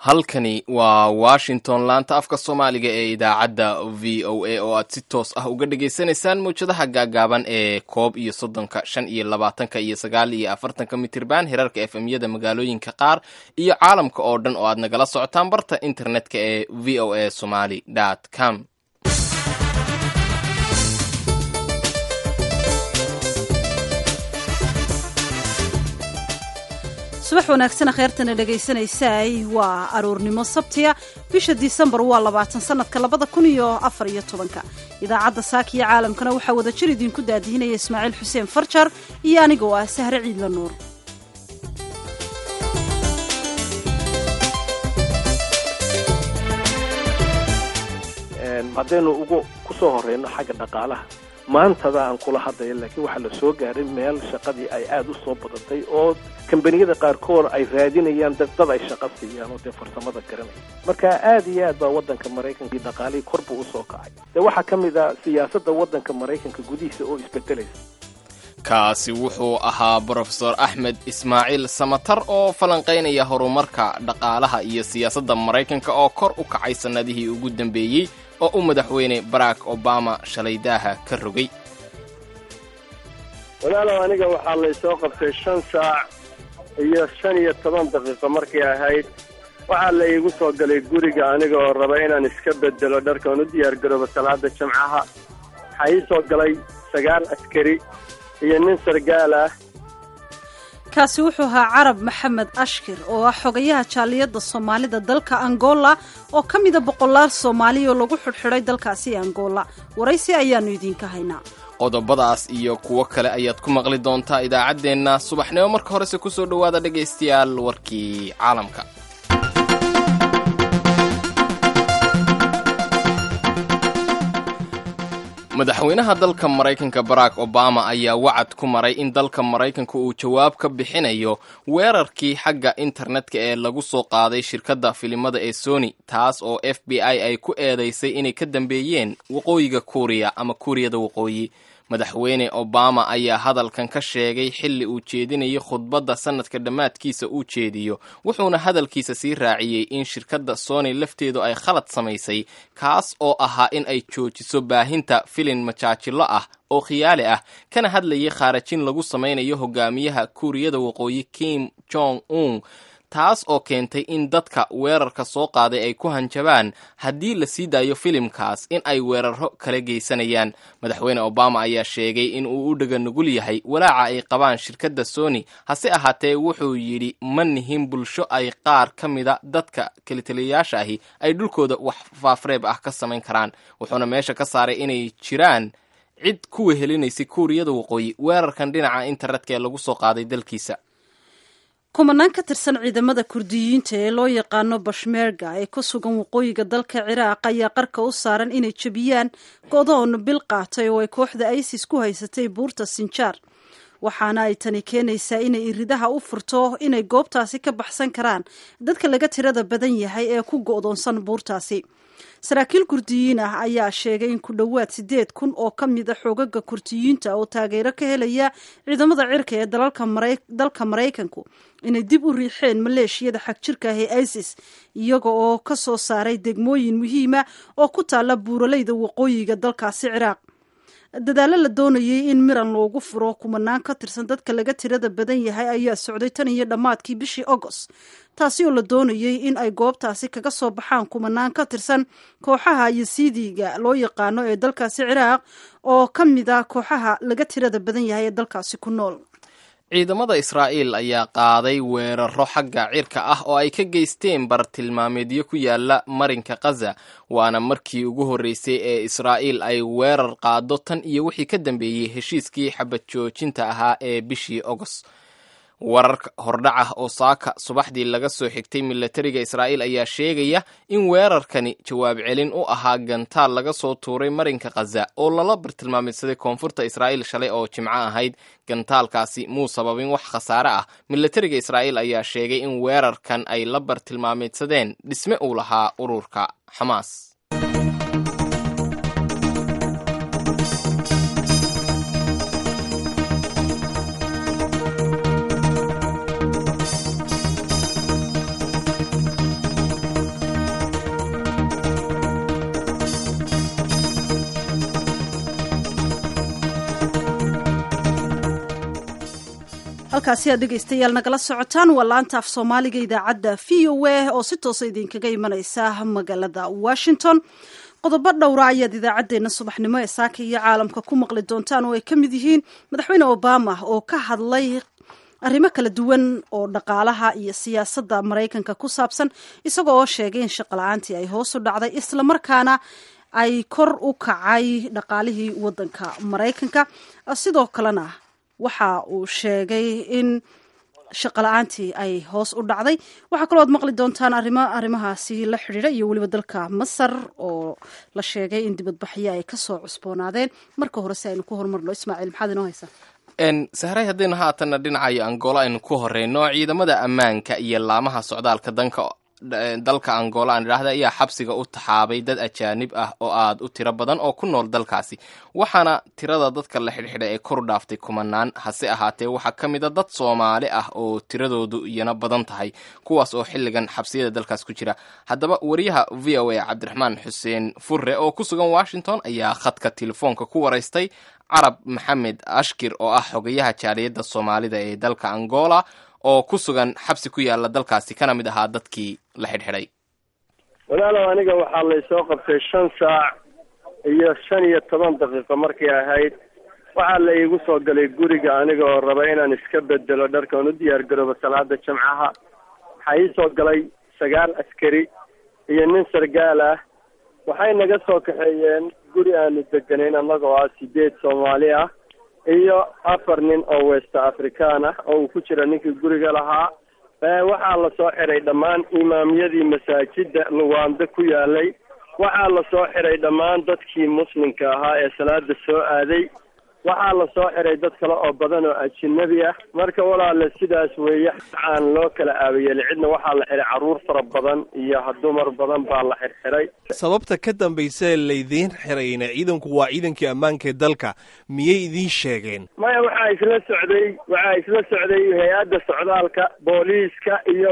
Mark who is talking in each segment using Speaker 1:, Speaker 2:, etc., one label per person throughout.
Speaker 1: halkani waa washington laanta afka soomaaliga ee idaacadda v o a oo aad si toos ah uga dhagaysanaysaan mawjadaha gaagaaban ee koob iyo soddonka shan iyo labaatanka iyo sagaal iyo afartanka mitirban hirarka efmyada magaalooyinka qaar iyo caalamka oo dhan oo aad nagala socotaan barta internetka ee v o a somaly com
Speaker 2: subax wanaagsan kheyrtana dhegaysanaysaay waa aroornimo sabtiya bisha disembar waa labaatan sanadka labada kun iyo afar iyo tobanka idaacadda saakiyo caalamkana waxaa wada jir idinku daadihinaya ismaaciil xuseen farjar iyo anigoo ah sahre ciidla nuur
Speaker 3: haddaynu ugu ku soo horeyno xagga dhaqaalaha maantada aan kula hadlaya laakiin waxaa la soo gaaray meel shaqadii ay aada u soo badatay oo kambaniyada qaarkood ay raadinayaan dad dad ay shaqo siiyaan oo dee farsamada garanaya marka aada iyo aad baa waddanka maraykanka iyo dhaqaalihii kor buu usoo kacay dee waxaa ka mid a siyaasadda waddanka maraykanka gudihiisa oo isbedelaysa
Speaker 1: kaasi wuxuu ahaa brofesor axmed ismaaciil samatar oo falanqaynaya horumarka dhaqaalaha iyo siyaasadda maraykanka oo kor u kacay sannadihii ugu dambeeyey oo u madaxweyne barack obama shalay daaha ka rogay
Speaker 4: walaalow aniga waxaa laysoo qabtay shan saac iyo shan iyo toban daqiiqo markay ahayd waxaa la iigu soo galay guriga aniga oo raba inaan iska bedelo dharkaan u diyaargaroobo salaada jimcaha waxaa ii soo galay sagaal askari iyo nin sargaal ah
Speaker 2: kaasi wuxuu ahaa carab maxamed ashkir oo ah xogayaha jaaliyadda soomaalida dalka angola oo ka mida boqolaal soomaaliya oo lagu xidhxidhay dalkaasi angola waraysi ayaannu idiinka haynaa
Speaker 1: qodobadaas iyo kuwo kale ayaad ku maqli doontaa idaacaddeenna subaxnimo marka horese ku soo dhowaada dhegaystayaal warkii caalamka madaxweynaha dalka maraykanka barack obama ayaa wacad ku maray in dalka maraykanka uu jawaab ka bixinayo weerarkii xagga internetka ee lagu soo qaaday shirkadda filimada ee sony taas oo f b i ay ku eedaysay inay ka dambeeyeen waqooyiga kuuriya ama kuuriyada waqooyi madaxweyne obama ayaa hadalkan ka sheegay xilli uu jeedinayo khudbadda sanadka dhammaadkiisa uu jeediyo wuxuuna hadalkiisa sii raaciyey in shirkadda sony lafteedu ay khalad samaysay kaas oo ahaa in ay joojiso baahinta filin majaajilo ah oo khiyaali ah kana hadlayay khaarajin lagu samaynayo hogaamiyaha kuuriyada waqooyi kim jong un taas oo keentay in dadka weerarka soo qaaday ay ku hanjabaan haddii la sii daayo filimkaas in ay weeraro kala geysanayaan madaxweyne obama ayaa sheegay in uu u dhega nugul yahay walaaca ay qabaan shirkadda sony hase ahaatee wuxuu yidhi ma nihin bulsho ay qaar ka mida dadka kelitaliyayaasha ahi ay dhulkooda wax faafreeb ah ka samayn karaan wuxuuna meesha ka saaray inay jiraan cid ku wehelinaysay kuuriyada waqooyi weerarkan dhinaca internetka ee lagu soo qaaday dalkiisa
Speaker 2: kumanaan ka tirsan ciidamada kurdiyiinta ee loo yaqaano bashmeerga ee ku sugan waqooyiga dalka ciraaq ayaa qarka u saaran inay jebiyaan godoon bil qaatay oo ay kooxda isis ku haysatay buurta sinjaar waxaana ay tani keenaysaa inay iridaha u furto inay goobtaasi ka baxsan karaan dadka laga tirada badan yahay ee ku go'doonsan buurtaasi saraakiil kurdiyiin ah ayaa sheegay in ku dhowaad siddeed kun oo ka mid a xoogaga kurdiyiinta oo taageero ka helaya ciidamada cirka ee dalka maraykanku inay dib u riixeen maleeshiyada xagjirka ah ee isis iyaga oo ka soo saaray degmooyin muhiima oo ku taalla buuraleyda waqooyiga dalkaasi ciraaq dadaallo la doonayay in miran loogu furo kumanaan ka tirsan dadka laga tirada badan yahay ayaa socday tan iyo dhammaadkii bishii agost taasi oo la doonayay in ay goobtaasi kaga soo baxaan kumanaan ka tirsan kooxaha yasiidiga loo yaqaano ee dalkaasi ciraaq oo ka mid ah kooxaha laga tirada badan yahay ee dalkaasi ku nool
Speaker 1: ciidamada israa'iil ayaa qaaday weeraro xagga cirka ah oo ay ka geysteen bartilmaameedyo ku yaala marinka khaza waana markii ugu horreysay ee israa'iil ay weerar qaado tan iyo wixii ka dambeeyey heshiiskii xabad joojinta ahaa ee bishii agost warar hordhac ah oo saaka subaxdii laga soo xigtay milatariga israa'iil ayaa sheegaya in weerarkani jawaab celin u ahaa gantaal laga soo tuuray marinka khaza oo lala bartilmaameysaday koonfurta israa'iil shalay oo jimco ahayd gantaalkaasi muu sababin wax khasaare ah milatariga israa'iil ayaa sheegay in weerarkan ay la bartilmaameydsadeen dhisme uu lahaa ururka xamaas
Speaker 2: halkaasi aad dhegaystayaal nagala socotaan waa laanta af soomaaliga idaacadda v o a oo si toosa idinkaga imanaysa magaalada washington qodobo dhowra ayaad idaacaddeenna subaxnimo ee saaka iyo caalamka ku maqli doontaan oo ay ka mid yihiin madaxweyne obama oo ka hadlay arrimo kala duwan oo dhaqaalaha iyo siyaasadda maraykanka ku saabsan isaga oo sheegay in shaqala-aantii ay hoos u dhacday islamarkaana ay kor u kacay dhaqaalihii waddanka maraykanka sidoo kalena waxa uu sheegay in shaqala-aantii ay hoos u dhacday waxaa kaloo ad maqli doontaan arrimo arrimahaasi la xidhiidha iyo weliba dalka masar oo la sheegay in dibadbaxyo ay kasoo cusboonaadeen marka hore si aynu ku horumarno ismaaciil maxaad inoo haysaa
Speaker 1: sahray haddaynu haatanna dhinacayo angola aynu ku horeyno ciidamada ammaanka iyo laamaha socdaalka danka dalka angola aan idhaahda ayaa xabsiga u taxaabay dad ajaanib ah oo aad u tiro badan oo ku nool dalkaasi waxaana tirada dadka la xidhxidhay ay kor dhaaftay kumanaan hase ahaatee waxaa ka mid a dad soomaali ah oo tiradoodu iyana badan tahay kuwaas oo xilligan xabsiyada dalkaas ku jira haddaba wariyaha v o a cabdiraxmaan xuseen furre oo ku sugan washington ayaa khadka telefoonka ku waraystay carab maxamed ashkir oo ah xogayaha jaaliyadda soomaalida ee dalka angola oo ku sugan xabsi ku yaala dalkaasi kana mid ahaa dadkii la xidhxidhay
Speaker 4: walaalow aniga waxaa laysoo qabtay shan saac iyo shan iyo toban daqiiqo markay ahayd waxaa la iigu soo galay guriga aniga oo raba inaan iska bedelo dharka oon u diyaar garoobo salaada jamcaha waxaa ii soo galay sagaal askari iyo nin sargaal ah waxay naga soo kaxeeyeen guri aanu deganayn annagoo ah sideed soomaali ah iyo afar nin oo west african ah oo uu ku jira ninkii guriga lahaa waxaa la soo xiray dhammaan imaamyadii masaajida luwaando ku yaalay waxaa la soo xiray dhammaan dadkii muslimka ahaa ee salaada soo aaday waxaa la soo xiray dad kale oo badan oo ajinabi ah marka walaale sidaas weeye aan loo kala aabayeel cidna waxaa la xiray carruur fara badan iyo dumar badan baa la xirxiray
Speaker 5: sababta ka dambaysa laydiin xirayna ciidanku waa ciidankii ammaanka ee dalka miyay idiin sheegeen
Speaker 4: maya waxaa isla socday waxaa isla socday hay-adda socdaalka booliiska iyo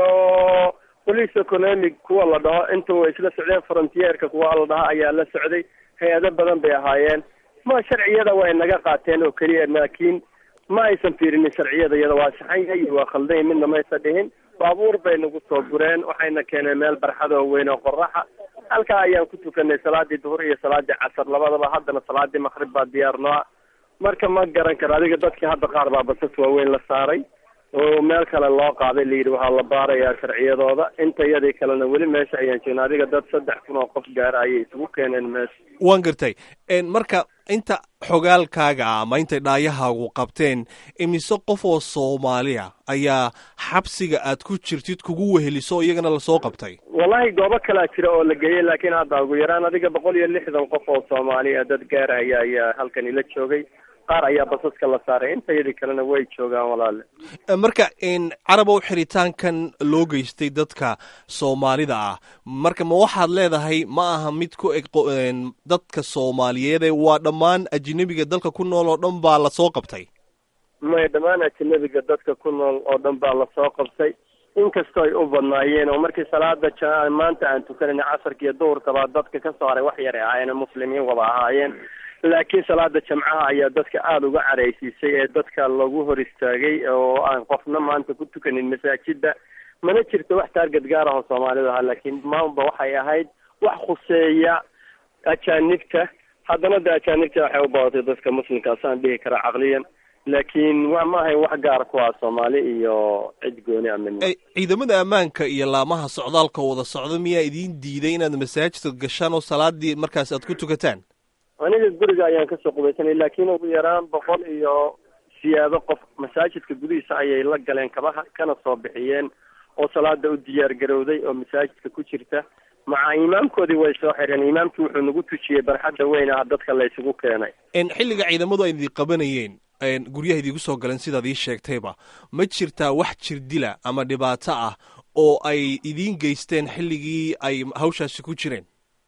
Speaker 4: police economic kuwa la dhaho inta way isla socdeen frontierka kuwa la dhaho ayaa la socday hay-ado badan bay ahaayeen ma sharciyada way naga qaateen oo keliya laakiin ma aysan fiirinin sharciyada iyada waa saxan yahay iyo waa khaldan yahay midna maysan dhihin baabuur bay nagu soo gureen waxayna keeneen meel barxad oo weyn oo qoraxa halkaa ayaan ku tukanay salaadii duhur iyo salaadii casar labadaba haddana salaadii maqrib baa diyaar noo ah marka ma garan karo adiga dadkii hadda qaar baa basas waaweyn la saaray oo meel kale loo qaaday layidhi waxaa la baarayaa sharciyadooda inta yadii kalena weli meesha ayaan joogna adiga dad saddex kun oo qof gaara ayay isugu keeneen meesha
Speaker 5: waan gartay marka inta xogaalkaaga ah ama intay dhaayahaagu qabteen imise qof oo soomaaliya ayaa xabsiga aad ku jirtid kugu weheliso iyagana lasoo qabtay
Speaker 4: wallahi goobo kalaa jira oo la geeyey laakiin hadda ugu yaraan adiga boqol iyo lixdan qof oo soomaaliya dad gaaraya ayaa halkan ila joogay qaar ayaa basaska la saaray intayadii kalena way joogaan walaale
Speaker 5: marka carabow xiritaankan loo geystay dadka soomaalida ah marka ma waxaad leedahay ma aha mid ku eg dadka soomaaliyeede waa dhammaan ajinabiga dalka ku nool oo dhan baa lasoo qabtay
Speaker 4: may dhammaan ajinabiga dadka ku nool oo dhan baa lasoo qabtay inkastoo ay u badnaayeen oo markii salaada maanta aan tukanayna casarka iyo duhurka baa dadka ka soo haray wax yaray ahaayeen muslimiin wada ahaayeen laakiin salaada jamcaha ayaa dadka aada uga caraysiisay ee dadka lagu hor istaagay oo aan qofna maanta ku tukanin masaajida mana jirto wax taarget gaar ah oo soomaalida ahaa laakiin maanba waxay ahayd wax khuseeya ajaanibta haddana de ajaanibta waxay u badatay dadka muslimka saan dhihi karaa caqliyan laakiin wa ma ahayn wax gaar ku ah soomaali iyo cid gooni a midna
Speaker 5: ciidamada ammaanka iyo laamaha socdaalka wada socda miyaa idiin diiday inaad masaajidka gashaan oo salaadii markaas aad ku tukataan
Speaker 4: aniga guriga ayaan kasoo qubaysanay laakiin ugu yaraan boqol iyo siyaado qof masaajidka gudihiisa ayay la galeen kabaha kana soo bixiyeen oo salaada u diyaar garowday oo masaajidka ku jirta maca imaamkoodii way soo xireen imaamkii wuxuu nagu tujiyey barxadda weyn ah dadka la isugu keenay
Speaker 5: xilliga ciidamadu ay idin qabanayeen guryaha idigu soo galeen sidaad ii sheegtayba ma jirtaa wax jirdila ama dhibaato ah oo ay idiin geysteen xilligii ay hawshaasi ku jireen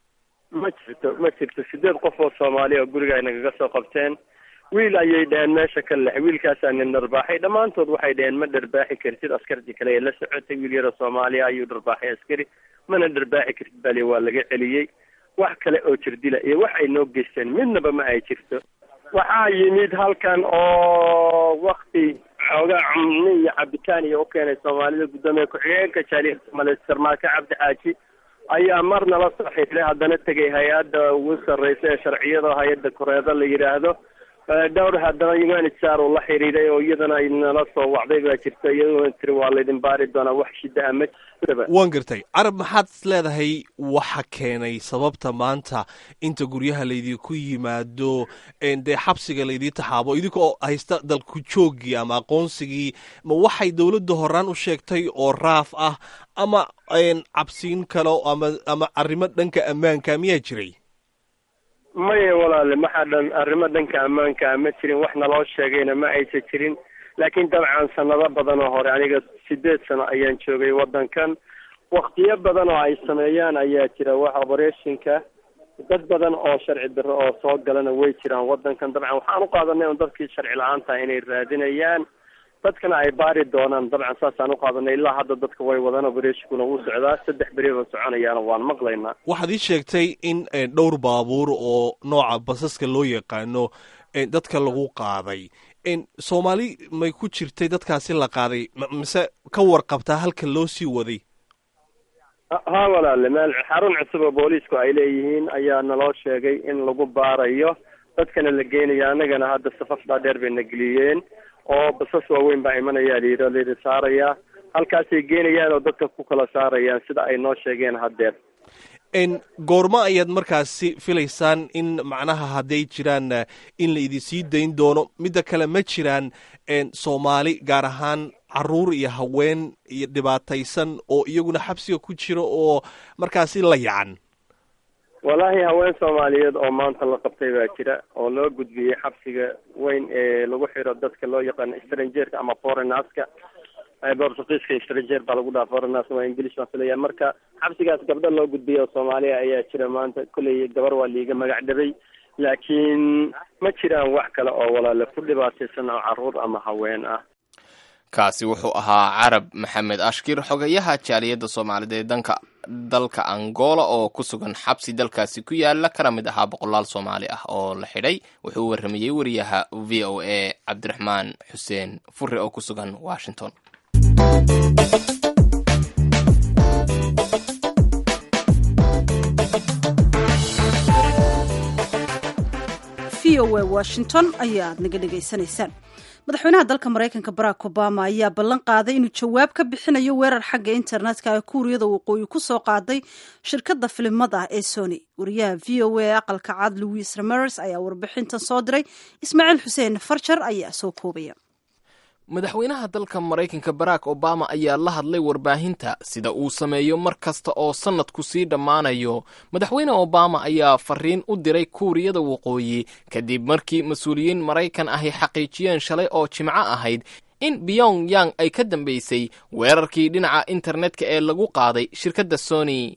Speaker 4: ma jirto ma jirto sideed qof oo soomaaliya oo guriga ay nagaga soo qabteen wiil ayay dhaheen meesha ka lex wiilkaasaa nin dharbaaxay dhammaantood waxay dhaheen ma dharbaaxi kartid askartii kale ee la socotay wiil yaroo soomaaliya ayuu dharbaaxay askari mana dharbaaxi kartid bali waa laga celiyey wax kale oo jirdila iyo wax ay noo geysteen midnaba ma ay jirto waxaa yimid halkan oo wakti xoogaa cumni iyo cabitaan iyo u keenay soomaalida guddoomiye ku-xigeenka jaaliyada soomaaliyeed sarmaake cabdi xaaji ayaa mar nala soo xiriiray haddana tegay hay-adda ugu sarreysa ee sharciyada hay-adda koreeda la yidhaahdo dhowr haddana humanitr uu la xiriiray oo iyadana ay nala soo wacday baa jirta iyaduna tiri waa laydin baari doonaa wax shida ama jirtaba
Speaker 5: waan gartay carab maxaad is leedahay waxa keenay sababta maanta inta guryaha laydinku yimaado dee xabsiga laydii taxaabo idinkoo haysta dalku joogii ama aqoonsigii ma waxay dowladda horaan u sheegtay oo raaf ah ama cabsiin kale ama ama arrimo dhanka ammaanka miyaa jiray
Speaker 4: maya walaale maxaa dhan arrimo dhanka ammaanka ma jirin wax naloo sheegayna ma aysan jirin laakiin dabcan sanado badan oo hore aniga sideed sano ayaan joogay waddankan waktiyo badan oo ay sameeyaan ayaa jira wax obereshinka dad badan oo sharci darro oo soo galana way jiraan waddankan dabcan waxaan u qaadanay un dadkii sharci la-aanta inay raadinayaan dadkana ay baari doonaan dabcan saasaan u qaadanay ilaa hadda dadka way wadaan obereshikuna wuu socdaa saddex beriba soconayaana waan maqlaynaa
Speaker 5: waxaad ii sheegtay in dhowr baabuur oo nooca basaska loo yaqaano dadka lagu qaaday soomaali may ku jirtay dadkaasi la qaaday mise ka warqabtaa halka loo sii waday
Speaker 4: ha walaale meel xarun cusub oo booliisku ay leeyihiin ayaa naloo sheegay in lagu baarayo dadkana la geynayo annagana hadda safaf dhaadheer bay na geliyeen oo basas waaweyn baa imanaya layidhi layidhi saaraya halkaasay geenayaan oo dadka ku kala saarayaan sida ay noo sheegeen haddeer
Speaker 5: goormo ayaad markaasi filaysaan in macnaha hadday jiraan in la idin sii dayn doono midda kale ma jiraan soomaali gaar ahaan caruur iyo haween iyo dhibaataysan oo iyaguna xabsiga ku jira oo markaasi la yacan
Speaker 4: wallaahi haween soomaaliyeed oo maanta la qabtay baa jira oo loo gudbiyey xabsiga weyn ee lagu xiro dadka loo yaqaano strangerka ama foreignerska bortugiiska stranger baa lagu dhaha foreigners waa english baan filaya marka xabsigaas gabdho loo gudbiyay oo soomaaliya ayaa jira maanta kolley gabar waa liiga magac dhabay laakiin ma jiraan wax kale oo walaale ku dhibaataysan oo caruur ama haween ah
Speaker 1: kaasi wuxuu ahaa carab maxamed ashkir xogayaha jaaliyadda soomaalida ee danka dalka angola oo ku sugan xabsi dalkaasi ku yaala kana mid ahaa boqolaal soomaali ah oo la xidhay wuxuu u warramayey wariyaha v o a cabdiraxmaan xuseen fure oo ku sugan washington
Speaker 2: v o a washington ayaad naga dhegaysanaysaan madaxweynaha dalka maraykanka barack obama ayaa ballan qaaday inuu jawaab ka bixinayo weerar xagga internetka ee kuuriyada waqooyi ku soo qaaday shirkadda filimada ee sony wariyaha v o a ee aqalka cad louis ramers ayaa warbixintan soo diray ismaaciil xuseen farjar ayaa soo koobaya
Speaker 1: madaxweynaha dalka maraykanka barack obama ayaa la hadlay warbaahinta sida uu sameeyo mar kasta oo sannadku sii dhammaanayo madaxweyne obama ayaa fariin u diray kuuriyada waqooyi kadib markii mas-uuliyiin maraykan ahi xaqiijiyeen shalay oo jimco ahayd in beyong yang ay ka dambaysay weerarkii dhinaca internetka ee lagu qaaday shirkadda sony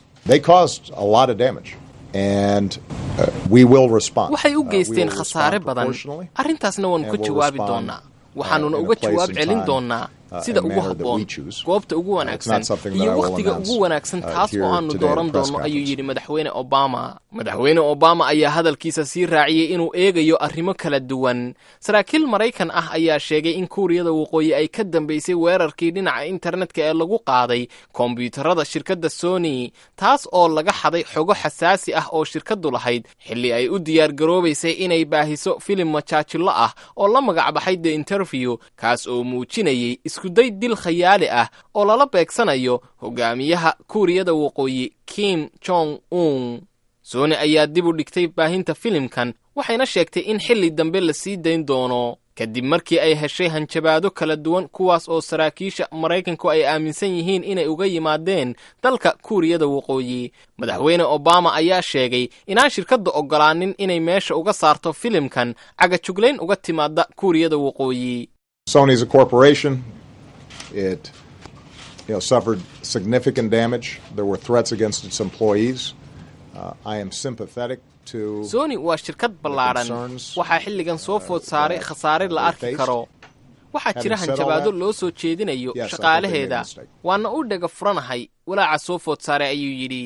Speaker 1: waxay u geysteen khasaare badan arrintaasna waan ka jawaabi doonaa waxaanuna uga jawaab celin doonnaa sida ugu habboon goobta ugu wanaagsan iyo wakhtiga ugu wanaagsan taas oo aanu dooran doonno ayuu yidhi madaxweyne obama madaxweyne obama ayaa hadalkiisa sii raaciyey inuu eegayo arrimo kala duwan saraakiil maraykan ah ayaa sheegay in kuuriyada waqooyi ay ka dambaysay weerarkii dhinaca internetka ee lagu qaaday kombiyuutarada shirkadda sony taas oo laga xaday xogo xasaasi ah oo shirkaddu lahayd xilli ay u diyaargaroobaysay inay baahiso filim majaajillo ah oo la magacbaxay the interview kaas oo muujinayay iskuday dil khayaali ah oo lala beegsanayo hogaamiyaha kuuriyada waqooyi kim jong un sony ayaa dib u dhigtay baahinta filimkan waxayna sheegtay in xilli dambe la sii dayn doono kadib markii ay heshay hanjabaado kala duwan kuwaas oo saraakiisha maraykanku ay aaminsan yihiin inay uga yimaadeen dalka kuuriyada waqooyi madaxweyne obama ayaa sheegay inaan shirkadda oggolaanin inay meesha uga saarto filimkan cagajuglayn uga timaada kuuriyada waqooyi
Speaker 6: Sony's a corporation. It you know, suffered significant damage. There were threats against its employees. Uh, I am sympathetic to
Speaker 1: sony waa shirkad ballaadhan waxaa xilligan soo food saaray khasaare la arki karo waxaa jira hanjabaado loo soo jeedinayo shaqaalaheeda waana u dhega furanahay walaaca soo food saaray ayuu yidhi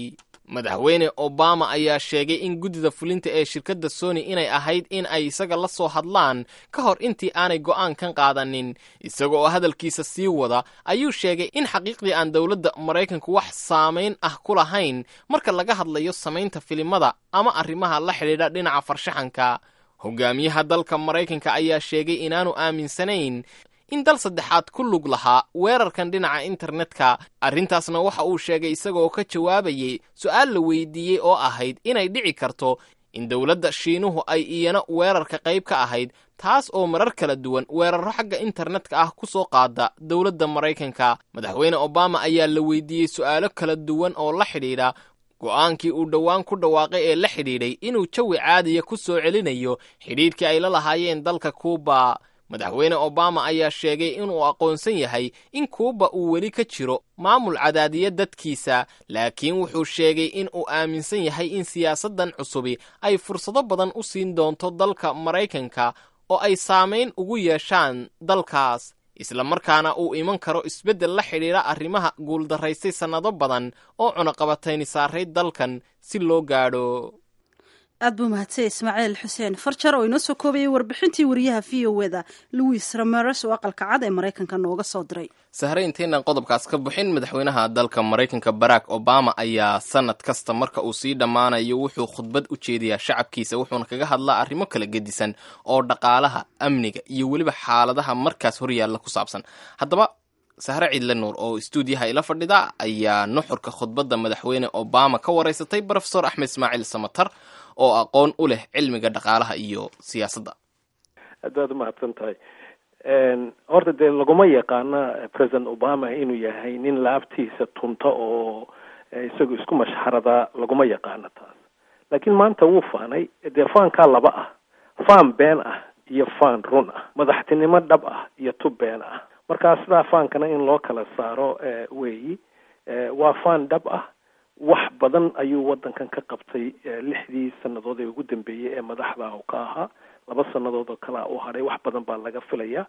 Speaker 1: madaxweyne obama ayaa sheegay in guddida fulinta ee shirkadda sony inay ahayd in ay isaga la soo hadlaan ka hor intii aanay go'aankan qaadanin isaga oo hadalkiisa sii wada ayuu sheegay in xaqiiqdii aan dowladda maraykanku wax saamayn ah ku lahayn marka laga hadlayo samaynta filimada ama arrimaha la xidhiidha dhinaca farshaxanka hogaamiyaha dalka maraykanka ayaa sheegay inaanu aaminsanayn in dal saddexaad ku lug lahaa weerarkan dhinaca internetka arrintaasna waxa uu sheegay isagaoo ka jawaabayey su-aal la weydiiyey oo ahayd inay dhici karto in dowladda shiinuhu ay iyana weerarka qayb ka ahayd taas oo marar kala duwan weerarro xagga internetka ah ku soo qaada dowladda maraykanka madaxweyne obama ayaa la weydiiyey su'aalo kala duwan oo la xidhiidha go'aankii uu dhowaan ku dhawaaqay ee la xidhiidhay inuu jawi caadiya ku soo celinayo xidhiidhkii ay la lahaayeen dalka kuuba madaxweyne obama ayaa sheegay inuu aqoonsan yahay in kuuba uu weli ka jiro maamul cadaadiya dadkiisa laakiin wuxuu sheegay in uu aaminsan yahay in siyaasaddan cusubi ay fursado badan u siin doonto dalka maraykanka oo ay saamayn ugu yeeshaan dalkaas isla markaana uu iman karo isbeddel la xidhiidha arrimaha guuldarraystay sannado badan oo cunaqabatayni saaray dalkan si loo gaadho
Speaker 2: aad buu mahadsay ismaaciil xuseen farjar oo inoo soo koobayay warbixintii wariyaha v o eda louis rameres oo aqalka cad ee maraykanka nooga soo diray
Speaker 1: sahre intaynan qodobkaas ka bixin madaxweynaha dalka maraykanka barack obama ayaa sanad kasta marka uu sii dhammaanayo wuxuu khudbad u jeediyaa shacabkiisa wuxuuna kaga hadlaa arrimo kala gedisan oo dhaqaalaha amniga iyo weliba xaaladaha markaas horyaalla ku saabsan haddaba sahre ciidle nuur oo istuudiyaha ila fadhida ayaa nuxurka khudbadda madaxweyne obama ka waraysatay brofesor axmed ismaaciil samatar oo aqoon u leh cilmiga dhaqaalaha iyo siyaasadda
Speaker 3: haddaad umahadsan tahay horta dee laguma yaqaana president obama inuu yahay nin laabtiisa tunta oo isagu isku mashxarada laguma yaqaano taas laakiin maanta wuu faanay dee faankaa laba ah faan been ah iyo faan run ah madaxtinimo dhab ah iyo tub been ah markaa sidaa faankana in loo kala saaro weeyi waa faan dhab ah wax badan ayuu waddankan ka qabtay lixdii sannadood ee ugu dambeeyey ee madaxda u ka ahaa laba sannadood oo kalea u hadhay wax badan baa laga filaya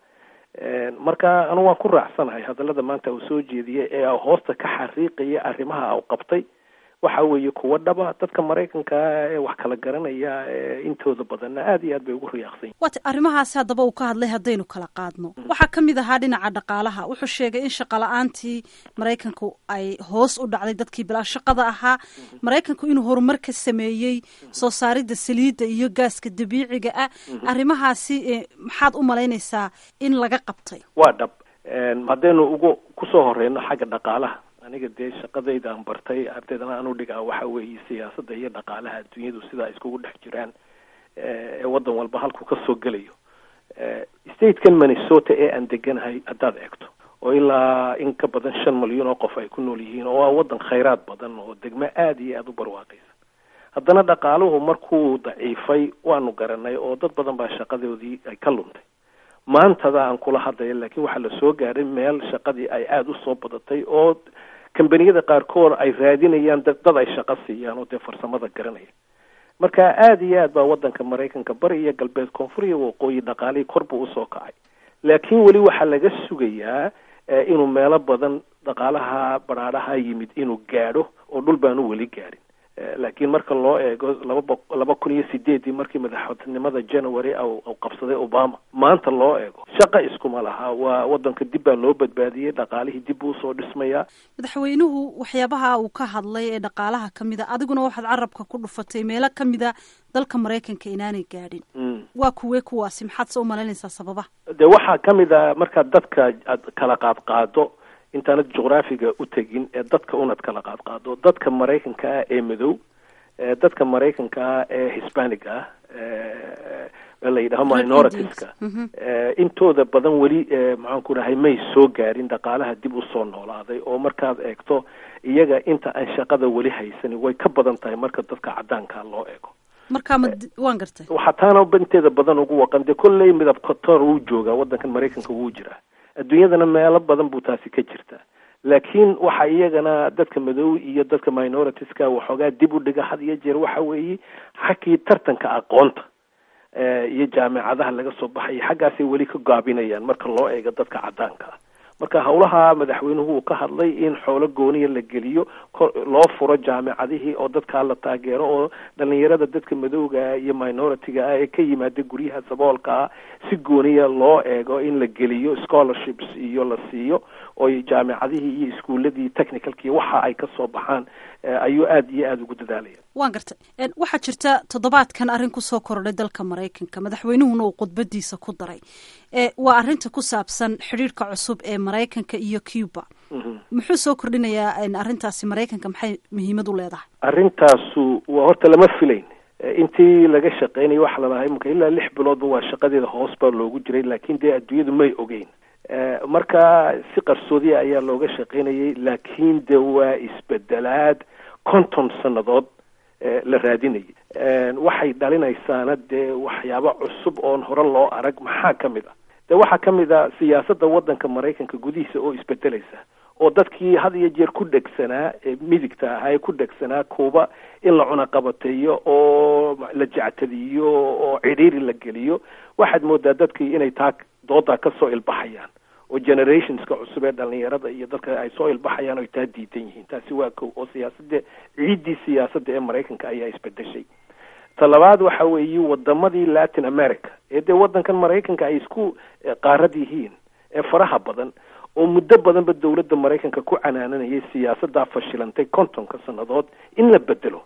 Speaker 3: marka anu waan ku raacsanahay hadallada maanta uu soo jeediyey ee hoosta ka xariiqaya arrimaha u qabtay waxa weeye kuwa dhaba dadka maraykanka ee wax kala garanaya ee intooda badanna aad iyo aad bay ugu riyaaqsan
Speaker 2: waata arrimahaasi haddaba uu ka hadlay haddaynu kala qaadno waxaa ka mid ahaa dhinaca dhaqaalaha wuxuu sheegay in shaqala-aantii maraykanku ay hoos u dhacday dadkii bilaa shaqada ahaa maraykanku inuu horumar ka sameeyey soo saaridda saliidda iyo gaaska dabiiciga ah arrimahaasi maxaad u malaynaysaa in laga qabtay
Speaker 3: waa dhab haddaynu ugu kusoo horeyno xagga dhaqaalaha aniga dee shaqadayda aan bartay ardaydana aan u dhigaa waxa weeye siyaasadda iyo dhaqaalaha adduunyadu sidaa iskugu dhex jiraan ee waddan walba halku ka soo gelayo statekan minnesota ee aan deganahay haddaad eegto oo ilaa in ka badan shan malyan oo qof ay ku nool yihiin oo waa waddan khayraad badan oo degmo aada iyo aada u barwaaqaysa haddana dhaqaaluhu markuu daciifay waanu garanay oo dad badan baa shaqadoodii ay ka luntay maantada aan kula hadlaya laakiin waxaa la soo gaadhay meel shaqadii ay aada usoo badatay oo kambaniyada qaarkood ay raadinayaan dad dad ay shaqo siiyaan oo dee farsamada garanaya marka aada iyo aad baa waddanka maraykanka bari iyo galbeed koonfur iyo waqooyi dhaqaalihii kor buu usoo kacay laakiin weli waxaa laga sugayaa inuu meelo badan dhaqaalaha badhaadhaha yimid inuu gaadho oo dhul baanu weli gaadhin laakiin marka loo eego laba bo laba kun iyo sideedii markii madaxtinimada january u qabsaday obama maanta loo eego shaqa iskuma laha waa waddanka dib baa loo badbaadiyey dhaqaalihii dib buu usoo dhismayaa
Speaker 2: madaxweynuhu waxyaabaha uu ka hadlay ee dhaqaalaha ka mid a adiguna waxaad carabka ku dhufatay meelo ka mid a dalka maraykanka inaanay gaadhin waa kuwee kuwaasi maxaad se u malaynaysaa sababaha
Speaker 3: de waxaa ka mid a markaad dadka aad kala qaad qaado intaanad juqraafiga u tegin ee dadka unad kala qaad qaado dadka maraykanka ah ee madow dadka maraykanka ah ee hispanic ah ee la yidhaho minoritiska intooda badan weli maxaan ku dhahay may soo gaarin dhaqaalaha dib usoo noolaaday oo markaad eegto iyaga inta aan shaqada weli haysanin way ka badan tahay marka dadka caddaanka loo eego
Speaker 2: markaa ma waan gartay
Speaker 3: waxaa taana inteeda badan ugu waqan dee kolley midab kotor wuu joogaa waddankan maraykanka wuu jiraa adduunyadana meelo badan buu taasi ka jirtaa laakiin waxa iyagana dadka madow iyo dadka minoritiska waxoogaa dib u dhiga had iyo jeer waxa weeye xaggii tartanka aqoonta iyo jaamicadaha laga soo baxaya xaggaasay weli ka gaabinayaan marka loo eego dadka caddaanka ah marka howlaha madaxweynuhu uu ka hadlay in xoolo gooniya la geliyo loo furo jaamicadihii oo dadkaa la taageero oo dhalinyarada dadka madowga ah iyo minority-ga ah ee ka yimaada guryaha saboolka ah si gooniya loo eego in la geliyo scholarships iyo la siiyo oo jaamicadihii iyo iskuuladii technicalkii waxa ay ka soo baxaan ayuu aada iyo aada ugu dadaalaya
Speaker 2: waan gartay waxaa jirta toddobaadkan arrin kusoo kordhay dalka maraykanka madaxweynuhuna uu khudbadiisa ku daray waa arrinta ku saabsan xidhiirhka cusub ee maraykanka iyo cuba muxuu soo kordhinayaa arrintaasi maraykanka maxay muhiimad u leedahay
Speaker 3: arrintaasu waa horta lama filayn intii laga shaqeynayay waxa lalahaa imika ilaa lix biloodba waa shaqadeeda hoos baa loogu jiray laakiin dee adduunyadu may ogeyn marka si qarsoodiya ayaa looga shaqeynayay laakiin de waa isbedelaad konton sannadood la raadinayay waxay dhalinaysaana dee waxyaabo cusub oon hore loo arag maxaa ka mid ah de waxaa ka mid a siyaasadda waddanka maraykanka gudihiisa oo isbedelaysa oo dadkii had iyo jeer ku dhegsanaa midigta ahaa ee ku dhegsanaa kuuba in la cunaqabateeyo oo la jectadiyo oo cidhiiri la geliyo waxaad moodaa dadkii inay taa doodaa ka soo ilbaxayaan oo generationska cusub ee dhalinyarada iyo dadka ay soo ilbaxayaan oy taa diidan yihiin taasi waa kow oo siyaasadda ciiddii siyaasadda ee maraykanka ayaa isbedeshay ta labaad waxa weeye wadamadii latin america ee dee waddankan maraykanka ay isku qaarad yihiin ee faraha badan oo muddo badanba dowladda maraykanka ku canaananayay siyaasaddaa fashilantay kontonka sannadood in la bedelo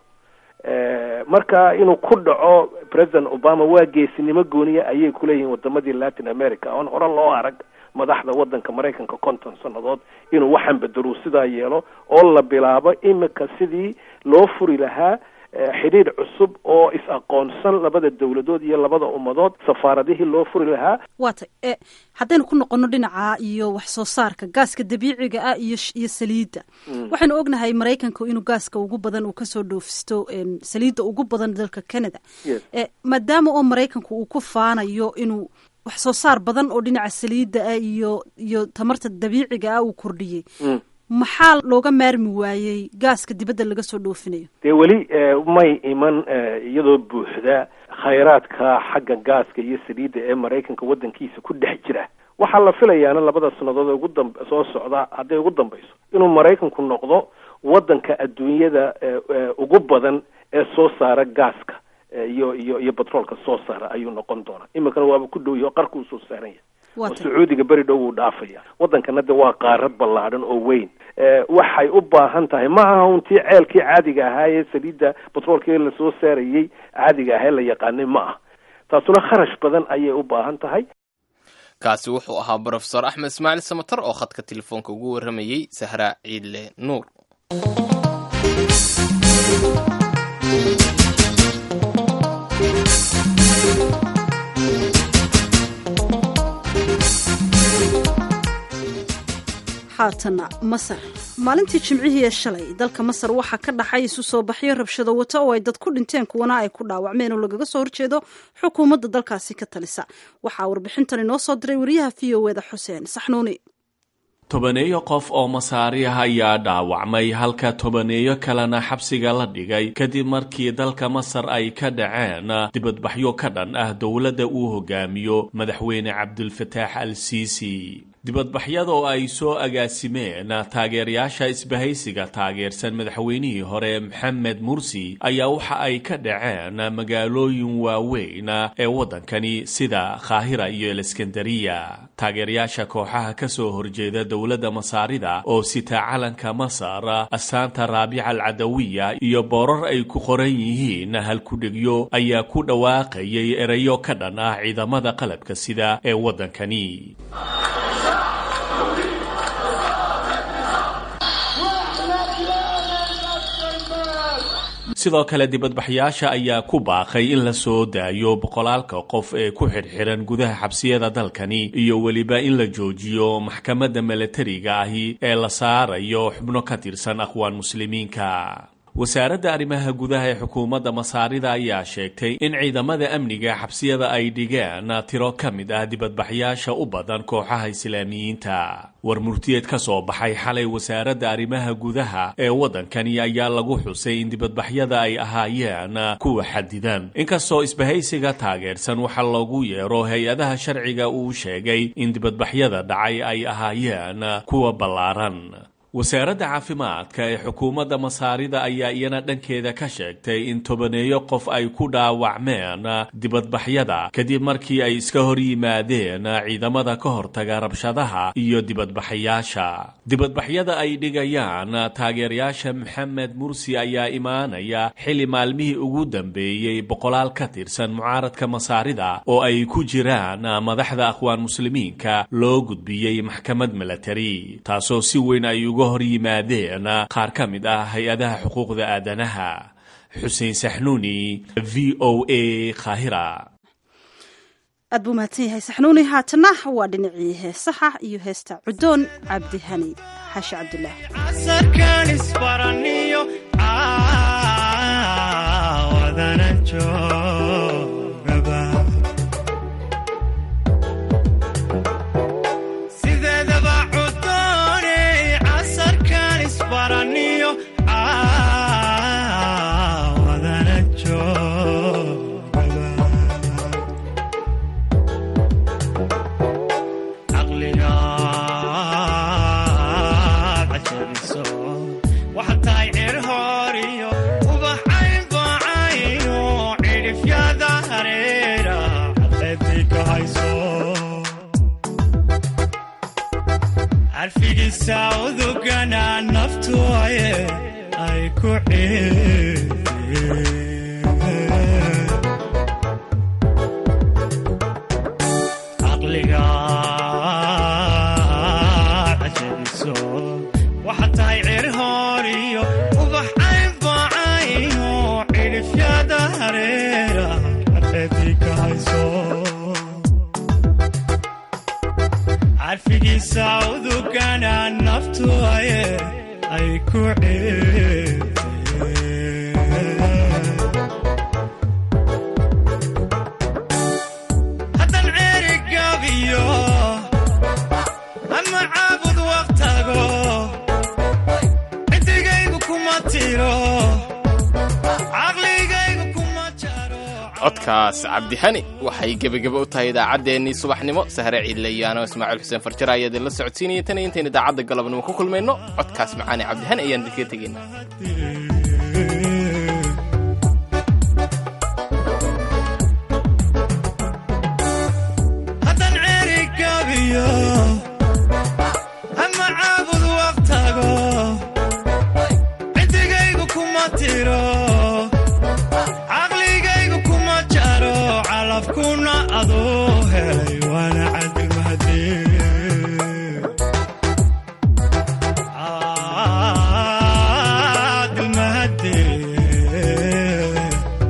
Speaker 3: marka inuu ku dhaco president obama waa geesinimo gooniya ayay kuleeyihiin wadamadii latin america oon hore loo arag madaxda waddanka maraykanka konton sannadood inuu waxaan bedelo sidaa yeelo oo la bilaabo imika sidii loo furi lahaa xidhiidh cusub oo is-aqoonsan labada dowladood iyo labada ummadood safaaradihii loo furi lahaa
Speaker 2: waa tay e haddaynu ku noqono dhinaca iyo wax soo saarka gaaska dabiiciga ah iyo iyo saliidda waxaynu ognahay maraykanku inuu gaaska ugu badan uu kasoo dhoofisto saliidda ugu badan dalka canada maadaama oo maraykanku uu ku faanayo inuu wax soo saar badan oo dhinaca saliidda ah iyo iyo tamarta dabiiciga ah uu kordhiyey maxaa looga maarmi waayey gaaska dibadda laga soo dhoofinayo
Speaker 3: dee weli may iman iyadoo buuxda khayraadka xagga gaaska iyo saliidda ee maraykanka waddankiisa ku dhex jira waxaa la filayaana labada sannadood ee ugu dam soo socda hadday ugu dambayso inuu maraykanku noqdo waddanka adduunyada ugu badan ee soo saara gaaska iyo iyo iyo batroolka soo saara ayuu noqon doonaa iminkana waaba ku dhow yaho qarkuu soo saaran yahay oo sacuudiga beri dhow wuu dhaafaya waddankana de waa qaarad ballaadhan oo weyn waxay u baahan tahay ma aha untii ceelkii caadiga ahaa ee saliidda batroolkii lasoo saarayey caadiga ahaa ee la yaqaanay ma ah taasuna kharash badan ayay u baahan tahay
Speaker 1: kaasi wuxuu ahaa brofesor axmed ismaaciil samatar oo khadka telefoonka ugu warramayey sahra ciidle nuur
Speaker 2: haatana masar maalintii jimcihii ee shalay dalka masar waxaa ka dhaxay isu soo baxyo rabshado wata oo ay dad ku dhinteen kuwana ay ku dhaawacmeen oo lagaga soo horjeedo xukuumadda dalkaasi ka talisa waxaa warbixintan inoo soo diray wariyaha v o eda xuseen saxnuuni
Speaker 7: tobaneeyo qof oo masaariah ayaa dhaawacmay halka tobaneeyo kalena xabsiga la dhigay kadib markii dalka masar ay ka dhaceen dibadbaxyo ka dhan ah dowladda uu hogaamiyo madaxweyne cabdulfataax al siisi dibadbaxyada oo ay soo agaasimeen taageerayaasha isbahaysiga taageersan madaxweynihii hore maxamed mursi ayaa waxa ay ka dhaceen magaalooyin waaweyn ee waddankani sida kaahira iyo aleskandariya taageerayaasha kooxaha ka soo horjeeda dowladda masaarida oo sita calanka masar asaanta raabica alcadawiya iyo boorar ay ku qoran yihiin halkudhigyo ayaa ku dhawaaqayay erayo ka dhan ah ciidamada qalabka sida ee waddankani sidoo kale dibadbaxyaasha ayaa ku baaqay in la soo daayo boqolaalka qof ee ku xidhxidhan gudaha xabsiyada dalkani iyo weliba in la joojiyo maxkamadda milatariga ahi ee la saarayo xubno ka tirsan aqwaan muslimiinka wasaaradda arrimaha gudaha ee xukuumadda masaarida ayaa sheegtay in ciidamada amniga xabsiyada ay dhigeen tiro ka mid ah dibadbaxyaasha u badan kooxaha islaamiyiinta war murtiyeed ka soo baxay xalay wasaaradda arrimaha gudaha ee waddankani ayaa lagu xusay in dibadbaxyada ay ahaayeen kuwa xadidan inkastoo isbahaysiga taageersan waxa loogu yeero hay-adaha sharciga uu sheegay in dibadbaxyada dhacay ay ahaayeen kuwa ballaaran wasaaradda caafimaadka ee xukuumadda masaarida ayaa iyana dhankeeda ka sheegtay in tobaneeyo qof ay ku dhaawacmeen dibadbaxyada kadib markii ay iska hor yimaadeen ciidamada ka hortaga rabshadaha iyo dibadbaxayaasha dibadbaxyada ay dhigayaan taageerayaasha maxamed mursi ayaa imaanaya xili maalmihii ugu dambeeyey boqolaal ka tirsan mucaaradka masaarida oo ay ku jiraan madaxda aqwaan muslimiinka loo gudbiyey maxkamad milatari taasoo si weyn ay uga hor yimaadeen qaar ka mid ah hay-adaha xuquuqda aadanaha xuseen saxnuuni v o a khahira
Speaker 2: aad buu mahadsan yahay saxnuuni haatana waa dhinacii heesaha iyo heesta cudoon cabdihani xaashi cabdulaah
Speaker 8: casarkan isbaraniyo caawadana joogaba sideedaba cudooney casarkan isbaraniyo caawadana joogaba caqligaad cajariso waxaad tahay cir hooriyo ubaxayn baacayo cidhifyada hareera cadleedii ka hayso carfigiisa udugana naftu aye ay ku ciideen caqliga cajariso waxaad tahay cir hooriyo ubaxayn baacayo cidhifyada hareera cadleedii ka hayso carfigiisa udugana naftu aye ay ku ciideen haddan ceeri gabiyo ama caabud waqtago ciddigaygu kuma tiro caqligaygu kuma jaro
Speaker 1: codkaas cabdihani waxay gebageba u tahay idaacaddeenii subaxnimo sahre ciidlayaano ismaaciil xuseen farjare ayaa idinla socodsiinaya tan iyo intayn idaacadda galabnimo ku kulmayno codkaas macaane cabdihani ayaan idinkaga tegayna
Speaker 8: haddan ceeri gabiyo ama caabud waqtago ciddigaygu kuma tiro caqligaygu kuma jaro calafkuna aduu helay waana cadilmahadee cadilmahadee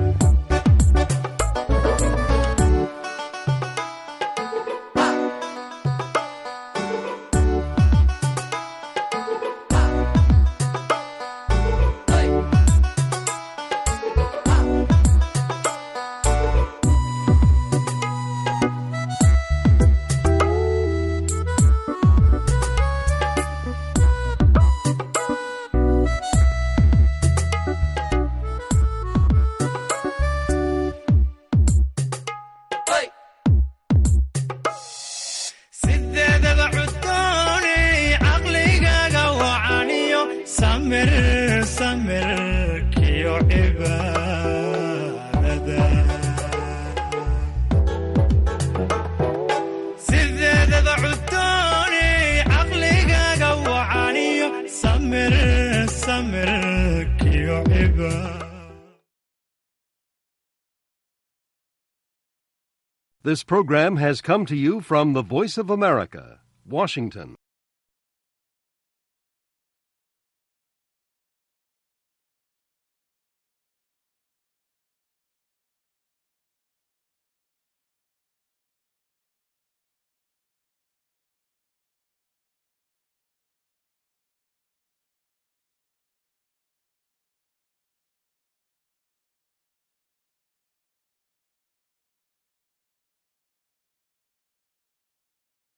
Speaker 8: sideedaba cudooney caqligaaga wacaniyo samir samirkiyo cibaadada sideedaba cudooney caqligaaga wacaniyo samir samirkiyo cibaadada
Speaker 9: This program has come to you from the Voice of America, Washington.